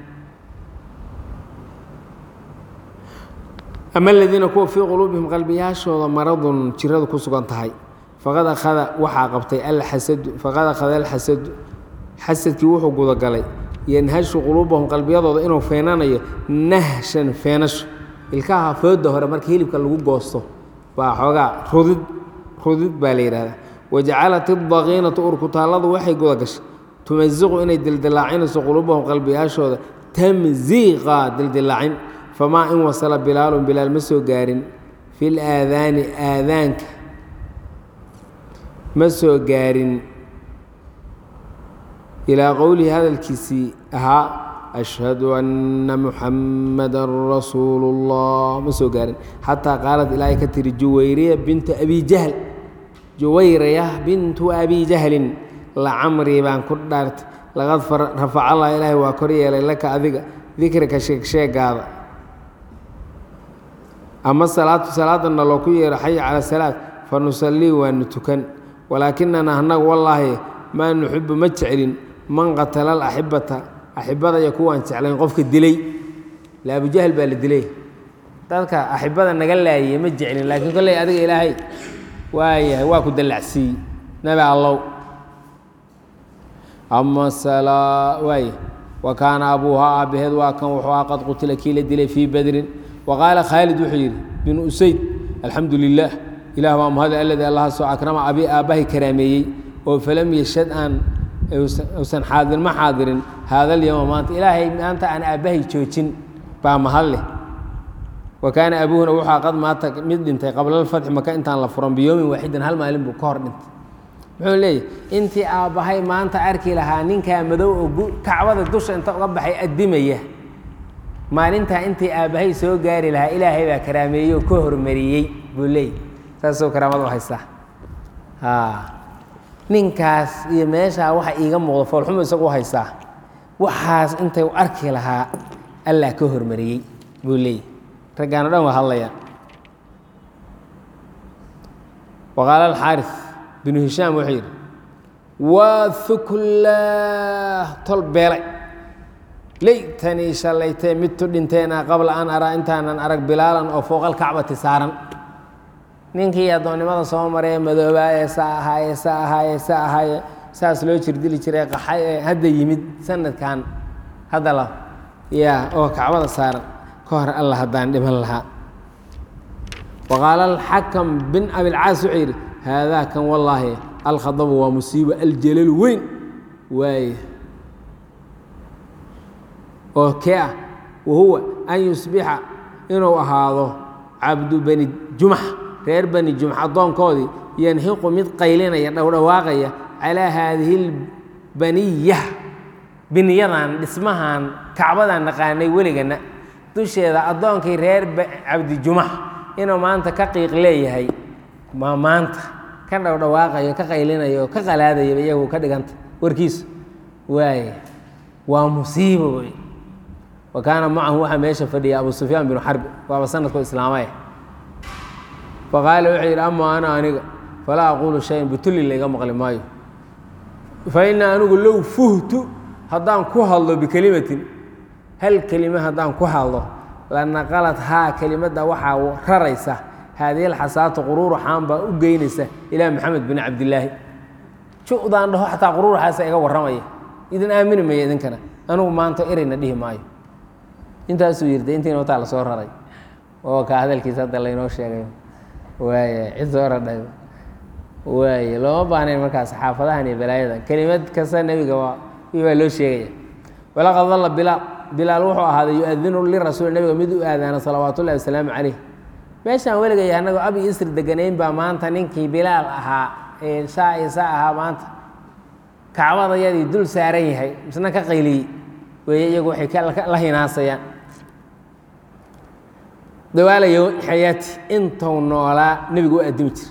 ama aladiina kuwa fii quluubihim qalbiyaashooda maradun jiradu ku sugan tahay faqad akhada waxaa qabtay alxasadu faqad akhada alxasadu xasadkii wuxuu gudagalay yanhashu quluubahum qalbiyadooda inuu feenanayo nahshan feenasho ilkaha fooda hore marka hilibka lagu goosto baa xoogaa rudid rudid baa la yidhahdaa wajacalat iddaqiinatu urkutaalladu waxay gudagashay tumasiqu inay dildilaacinayso quluubahum qalbiyaashooda tamsiiqa dildilaacin famaa in wasala bilaalun bilaal ma soo gaarin fi laadaani aadaanka ma soo gaarin ilaa qowlihi hadalkiisii ahaa ashhadu anna muxammadan rasuulu اllah ma soo gaarin xataa qaalad ilaahay ka tiri juwayriya bintu abi jahl juwayraya bintu abi jahlin lacamrii baan ku dhaartay laqad rafaca allah ilaahay waa kor yeelay laka adiga dikrika sheegsheegaada ama salaatu salaadana loo ku yeero xaya cala salaad fa nusallii waanu tukan walaakinana annagu wallaahi maa nuxibu ma jeclin man qatala alaxibata axibada iyo kuwaan jeclayn qofka dilay la abujahl baa la dilay dadka axibada naga laayay ma jeclin laakiin kolley adiga ilaahay waayahay waa ku dallacsiiyey nabi allow ama waay wa kaana abuuhaa aabbaheed waa kan wuxuu ah qad qutila kii la dilay fii badrin wa qaala khaalid wuxuu yidhi binu usayd alxamdu lilah ilah baa mahad aladi allahaasoo akrama abi aabbahay karaameeyey oo falam yashad aan usan xaadir ma xaadirin haada alyowma maanta ilaahay maanta aan aabbahay joojin baa mahad leh wa kaana abuuhuna wuxua qad maata mid dhintay qabla alfatxi maka intaan la furan biyoomin waaxidan hal maalin buu ka hor dhintay muxuu leeyahy intii aabbahay maanta arki lahaa ninkaa madow oo kacbada dusha inta uga baxay addimaya maalintaa intii aabbahay soo gaari lahaa ilaahay baa karaameeyey oo ka hormariyey buu leeyay saasoo karaamada u haystaa ninkaas iyo meeshaa waxa iiga muuqda foolxumo isagu u haystaa waxaas intay u arki lahaa allah ka hormariyey buu leeyay raggaano dhan waa hadlayaan waqaala alxaaris binu hishaam wuxuu yidhi waa huklah tol beelay laytanii shallaytee midtu dhinteena qabla an araa intaanan arag bilaalan oo fooqal kacbati saaran ninkii addoonnimada soo maree madoobaaye saa ahaaye saa ahaaye saa ahaaye saas loo jirdili jiray qaxay ee hadda yimid sanadkan hadda la yaa oo kacbada saaran ka hor alla haddaan dhiman lahaa waqaala alxakam bin abilcaas wuxuu yidhi haadaa kan wallaahi alkhadabu waa musiibo aljalalu weyn waaye oo kee ah wahuwa an yusbixa inuu ahaado cabdu bani jumax reer bani jumx addoonkoodii yanxiqu mid qaylinaya dhowdhawaaqaya calaa haadihi lbaniya biniyadan dhismahan kacbadan naqaanay weligana dusheeda addoonkii reer cabdi jumax inuu maanta ka qiiq leeyahay ma maanta ka dhowdhawaaqayo ka qaylinayo ka qalaadayaba iyagu ka dhiganta warkiisu waaye waa musiibo wey wa kaana macahu waxaa meesha fadhiya abu sufyaan binu xarbi waaba sanadkoo islaamay faqaala wuxuu yidhi ama ana aniga falaa aquulu shayan butulli layga maqli maayo fa ina anigu low fuhtu haddaan ku hadlo bikelimatin hal kelime haddaan ku hadlo lanaqalad haa kelimadda waxaa raraysa haadihi alxasaatu quruuruxaan baa u geynaysa ilaa maxamed bin cabdilaahi ju'daan dhaho xataa quruuruxaasa iga warramaya idin aamini maya idinkana anugu maanta ereyna dhihi maayo intaasuu yirda intiina wataa lasoo raray oo ka hadalkiisa hadda laynoo sheegay waaya cid soo radhay waaya looma baahnayn markaas xaafadahan iyo balaayada kelimad kasta nebiga waa waa loo sheegaya walaqad dalla bilaal bilaal wuxuu ahaaday yu-adinu lirasuul nebiga mid u aadaana salawaat ullahi wasalaamu caleyh meeshaan weligay annagoo abi isri deganayn baa maanta ninkii bilaal ahaa ee saa iyo saa ahaa maanta kacbadayadii dul saaran yahay misna ka qayliyey weeye iyagu waxay la hinaasayaan dawaalayo xayaati intuu noolaa nebigu u addimi jira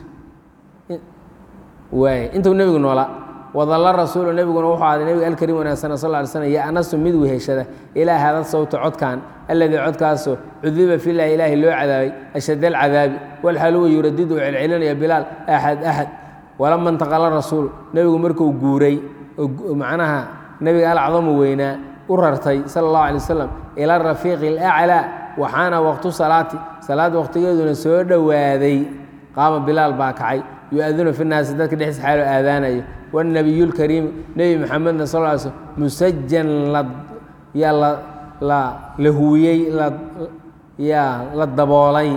waay intuu nebigu noolaa wadalla rasuulu nebiguna wuxuu ahday nebiga alkariim wanaagsan sal ly slm yo-anasu mid weheshada ilaa hada sawta codkan alladii codkaasoo cudiba filahi ilaahi loo cadaabay ashad alcadaabi walxaluwa yuradidu u celcelinaya bilaal axad axad walama intaqala rasuulu nebigu markuu guuray macnaha nebiga alcdamu weynaa u rartay sala allahu alay wasalam ila rafiiqi alaclaa waxaana waqtu salaati salaad waqtigeeduna soo dhowaaday qaama bilaal baa kacay yu-adinu fi naasi dadka dhexdiisa xaalo aadaanayo wاnabiy اlkariim nebi maxamedna sal ly slm musajan yaa la la huwiyey yaa la daboolay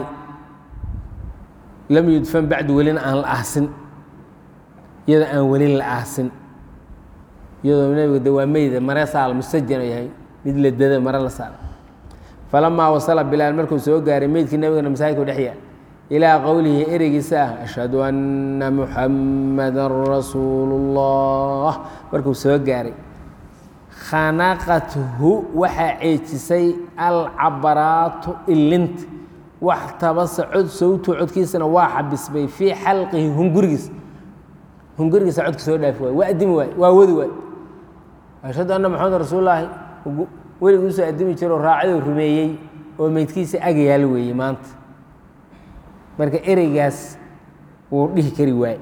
lam yudfan bacdu welina aan la aasin iyadoo aan welin la aasin iyadoo nebiga de waa meyda mare saal musajan yahay mid la dada mare la saal falamaa wasala bilaal markuu soo gaaray meydkii nebigana masaajidku dhex yaal ilaa qowlihi ereygiisa ah ashhadu anna muxammadan rasuulu اllah markuu soo gaaray khanaqathu waxaa ceejisay alcabaraatu ilinta wax tabasa cod sowtu codkiisana waa xabisbay fii xalqihi hungurigiisa hungurigiisa codka soo dhaafi waay waa adimi waay waa wadi waay ashhadu anna maxamedan rasuululaahi weligii usoo adimi jiro raacaduu rumeeyey oo meydkiisa agayaal weeye maanta marka ereygaas wuu dhihi kari waaye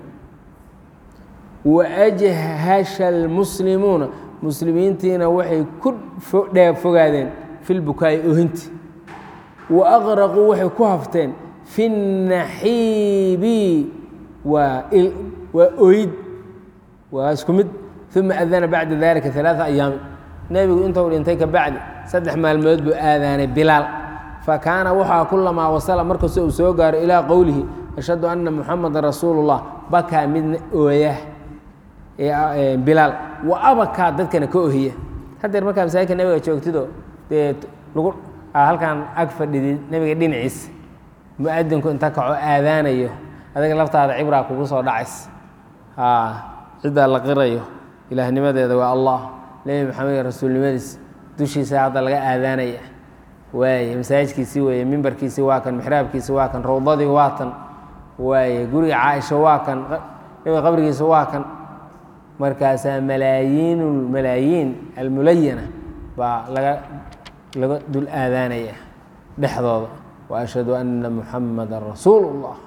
waajhasha almuslimuuna muslimiintiina waxay ku dheeb fogaadeen fi lbukaa'i ohinti wa aqraquu waxay ku hafteen fi naxiibi waa waa oyd waa isku mid uma adana bacda dalika alaaa ayaami nebigu intuu dhintay ka bacdi saddex maalmood buu aadaanay bilaal fakaana waxaa kulamaa wasala markasta uu soo gaaro ilaa qowlihi ashhadu anna muxamadan rasuulu llah bakaa midna ooya bilaal wa abakaa dadkana ka ohiya haddeer markaa masaajidka nebiga joogtido dee lagu halkan ag fadhidid nebiga dhinaciisa mu-adinku inta kaco aadaanayo adiga laftaada cibraa kugu soo dhacays ciddaa la qirayo ilaahnimadeeda waa allah nebi maxamed rasuulnimadiis dushiisa hadda laga aadaanaya waaye masaajidkiisii weeye mimbarkiisii waa kan mixraabkiisi waa kan rawdadii waa tan waaye guriga caaisha waa kan nebiga qabrigiisa waa kan markaasaa malaayiin malaayiin almulayana baa laga laga dul aadaanaya dhexdooda wa ashhadu anna muxamadan rasuulu اllah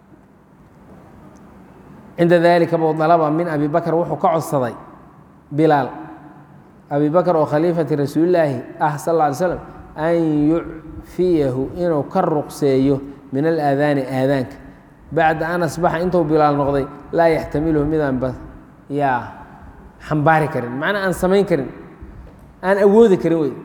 cinda dalika buu dalaba min abi bakr wuxuu ka codsaday bilaal abi bakr oo khaliifati rasuulilaahi ah sal lla alay slam an yucfiyahu inuu ka ruqseeyo min alaadaani aadaanka bacda an asbaxa intuu bilaal noqday laa yaxtamiluhu midaan ba yaa xambaari karin macnaa aan samayn karin aan awoodi karin wey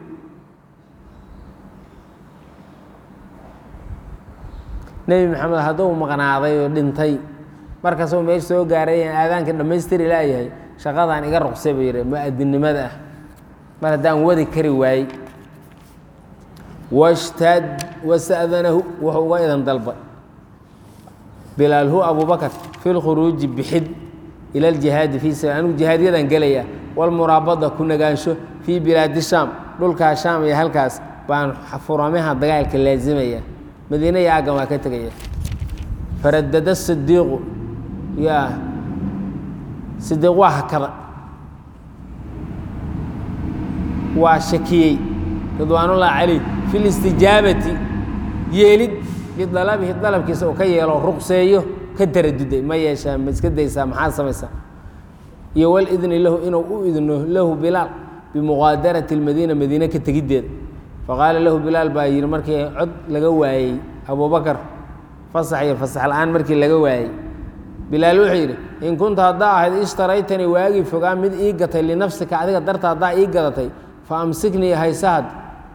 nebi maxamed hadduu maqnaaday oo dhintay markaasuu meesha soo gaaray aan aadaanka dhammaystiri laayahay shaqadaan iga ruqsay buu yidhi mu-adinnimada ah mar haddaan wadi kari waayey washtad wasta'danahu wuxuu uga idan dalbay bilaal hu abubakar fi lkhuruuji bixid ila aljihaadi fii sabil anigu jihaadyadan gelaya walmuraabada ku nagaansho fii bilaadi shaam dhulkaa shaam iyo halkaas baan furamaha dagaalka laasimaya madiina iyo aggan waa ka tegaya faradada sidiiqu yaa sidiiq waa hakada waa shakiyey ridwaanullahi calayh fi listijaabati yeelid bidalabihi dalabkiisa uu ka yeelo ruqseeyo ka taraduday ma yeeshaa ma iska daysaa maxaad samaysaa iyo walidni lahu inuu u idno lahu bilaal bimuqaadarati اlmadiina madiine ka tegiddeeda faqaala lahu bilaal baa yidhi markii cod laga waayey abubakar fasax iyo fasax la-aan markii laga waayey bilaal wuxuu yidhi in kunta haddaa ahayd ishtaraytanii waagii fogaa mid ii gatay linafsika adiga darta haddaa ii gadatay fa amsiknii haysahad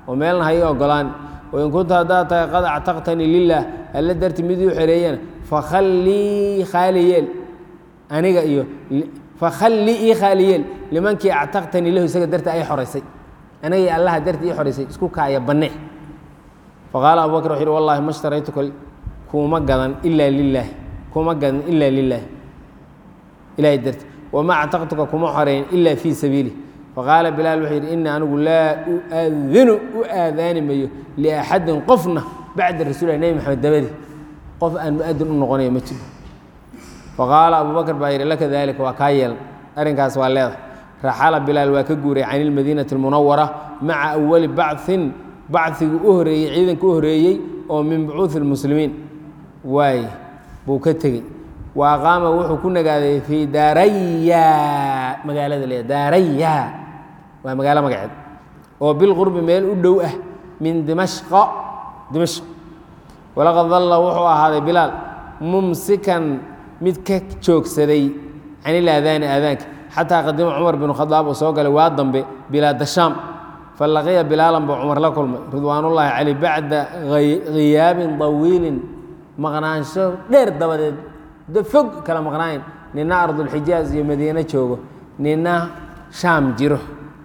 oo meelna ha ii ogolaan wain kunta haddaad tahay qad actaqtanii lilah alla darti mid uu xereeyana fakhallii khaali yeel aniga iyo fakhallii ii khaali yeel limankii actaqtanii lahu isaga darti ay xoraysay aniga iyo allaha darti ii xoraysay isku kaaya banne faqaala abu bakr wuxu yhi wallahi ma shtaraytuka kuma gadan ilaa lilaah kuma gadan ilaa lilaah ilahay darti wama actaqtuka kuma xoreyn ilaa fii sabiili faqaala bilaal wuxuu yidhi inii anigu laa uadinu u aadaani mayo liaxadin qofna bacda rasuulilah nebi maxamed dabadi qof aan muadin u noqonayo ma jiro faqaala abu bakr baa yidhi laka daalika waa kaa yeelan arrinkaas waa leedahay raxala bilaal waa ka guuray can ilmadiinati almunawara maca awali bacin bacigii u horeeyey ciidanka u horeeyey oo min bucuuhi lmuslimiin waay buu ka tegey wa aqaama wuxuu ku nagaaday fii daaraya magaalada le daaraya waa magaalo magaceed oo bilqurbi meel u dhow ah min dimashqa dimashq walaqad dalla wuxuu ahaaday bilaal mumsikan mid ka joogsaday can ilaadaani aadaanka xataa qadima cumar binu khadaab uu soo galay waa dambe bilaada shaam falaqiya bilaalan buu cumar la kulmay ridwaanullaahi caleyh bacda khiyaabin dawiilin maqnaansho dheer dabadeed fog kala maqnaayn nina ardulxijaaz iyo madiine joogo nina shaam jiro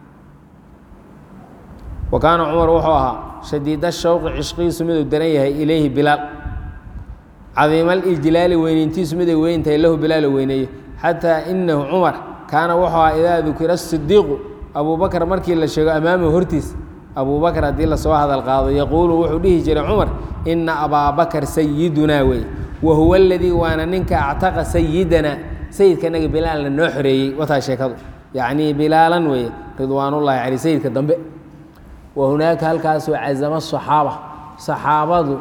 wa kaana cumar wuxuu ahaa shadiida shawqi cishqigiisu miduu daran yahay ilayhi bilaal cadiimalijlaali weyneyntiisu miday weyntahay lahu bilaal oo weyneeyo xataa inahu cumar kaana wuxuu ahaa idaa dukira sidiiqu abubakr markii la sheego amaamahu hortiis abubakr haddii lasoo hadal qaado yaquulu wuxuu dhihi jiray cumar ina abaabakar sayidunaa wey wa huwa aladii waana ninka actaqa sayidana sayidkanaga bilaalna noo xoreeyey wataa sheekadu yacnii bilaalan weeye ridwaanullaahi caley sayidka dambe wa hunaaka halkaasoo cazama saxaaba saxaabadu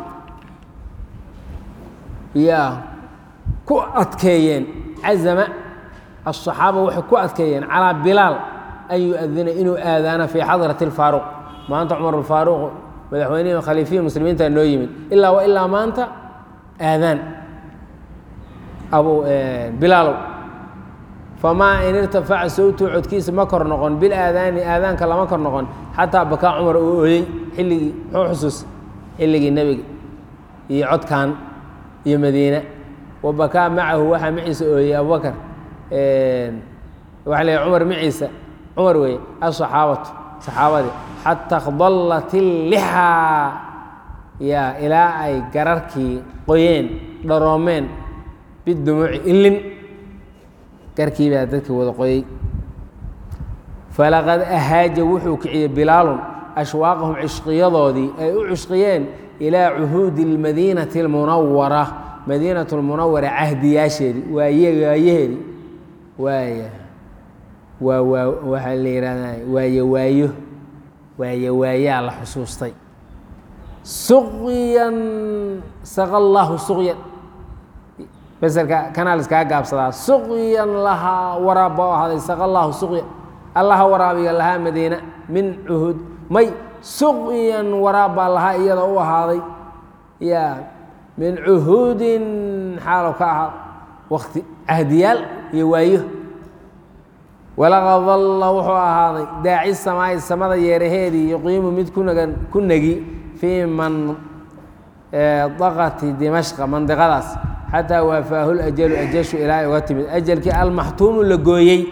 yaa ku adkeeyeen cazama asaxaaba waxay ku adkeeyeen calaa bilaal an yu-adina inuu aadaana fii xadrati alfaaruq maanta cumar alfaaruq madaxweynihii khaliifihii muslimiinta noo yimid ilaa wa ilaa maanta aadaan abu bilaalow famaa in irtafaca sawtuu codkiisa ma kor noqon bilaadaani aadaanka lama kor noqon xataa bakaa cumar uu ooyey xilligii muxuu xusuus xilligii nebiga iyo codkan iyo madiine wa bakaa macahu waxaa maciisa ooyey abubakar waxa la cumar maciisa cumar weeye asaxaabatu saxaabadii xata khdallat illixaa yaa ilaa ay gararkii qoyeen dharoomeen bidumuuci ilin garkii baa dadka wada qoyey falaqad ahaaja wuxuu kiciyey bilaalun ashwaaqahum cishqiyadoodii ay u cishqiyeen ilaa cuhuudi اlmadiinati اlmunawara madiinat lmunawara cahdiyaasheedii waaye waayaheedii waaya waa waa waxaa la yihahda waaye waayo waaye waayaa la xusuustay suqyan saqa allahu suqyan beselka kanaa la iskaga gaabsadaa suqyan lahaa waraabba u ahaaday saqa allahu suqyan allaha waraabiga lahaa madiina min cuhud may suqyan waraab baa lahaa iyada u ahaaday ya min cuhuudin xaalo ka ahaa wakti cahdiyaal iyo waayo walaqad dalla wuxuu ahaaday daaci samaa'i samada yeeraheedii yuqiimu mid kunagan ku negi fii mandaqati dimashqa mandiqadaas xataa waafaahu lajalu ajashu ilaa ay uga timid ajalkii almaxtuumu la gooyey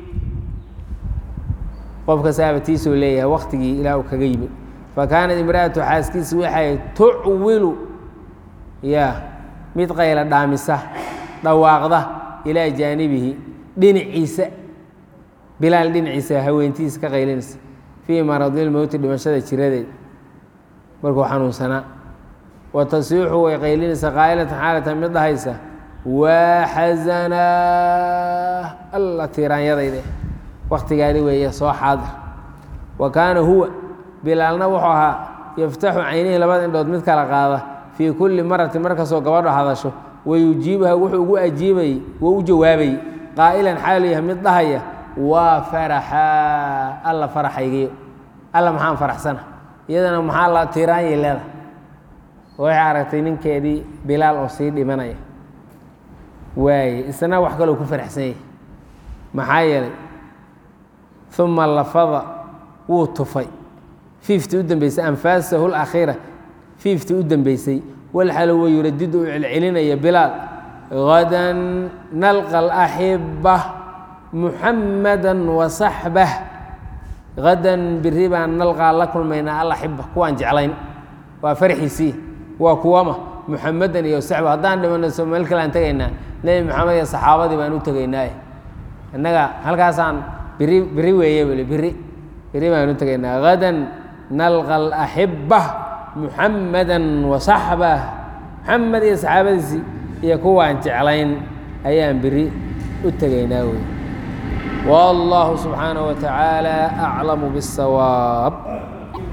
qofka saabatiisuu leeyahay waktigii ilaa uu kaga yimid fa kaanat imra'atu xaaskiisi waxay tucwilu ya mid qayla dhaamisa dhawaaqda ilaa jaanibihi dhinaciisa bilaal dhinaciisa haweentiisa ka qaylinaysa fii maradilmowti dhimashada jiradeed markuu xanuunsanaa wa tasiixu way qaylinaysa qaa'ilatan xaalatan mid dhahaysa waa xasanaa alla tiiraanyadayde waktigaadi weeye soo xaadir wa kaana huwa bilaalna wuxuu ahaa yaftaxu caynihii labada indhood mid kala qaada fii kulli maratin markastoo gabadho hadasho wayujiibuha wuxuu ugu ajiibayey wou u jawaabayey qaa'ilan xaalu yahay mid dhahaya waa faraxaa alla faraxaygiyo alla maxaan faraxsana iyadana maxaa la tiiraanyay leedahay waxay aragtay ninkeedii bilaal oo sii dhimanaya waaye isna wax kaloo ku faraxsan yahay maxaa yeelay uma lafada wuu tufay fiiftii u dambeysay anfaasahu lakhiira fiiftii u dambeysay walxal wa yuradidu u celcelinaya bilaal gadan nalqa alaxiba muxamada wasaxbah gadan biri baan nalqaa la kulmaynaa alaxiba kuwaan jeclayn waa farxiisii waa kuwama muxamadan iyo saxba haddaan dhimano soo meel kale aan tegaynaa nebi maxamed iyo saxaabadii baan u tegaynaaye innaga halkaasaan biri biri weeye weli biri biri baan u tegaynaa gadan nalqa alaxiba muxamadan wasaxbah muxamed iyo saxaabadiisii iyo kuwaan jeclayn ayaan biri u tegaynaa wey والله سبحانه وتعالى أعلم بالصواب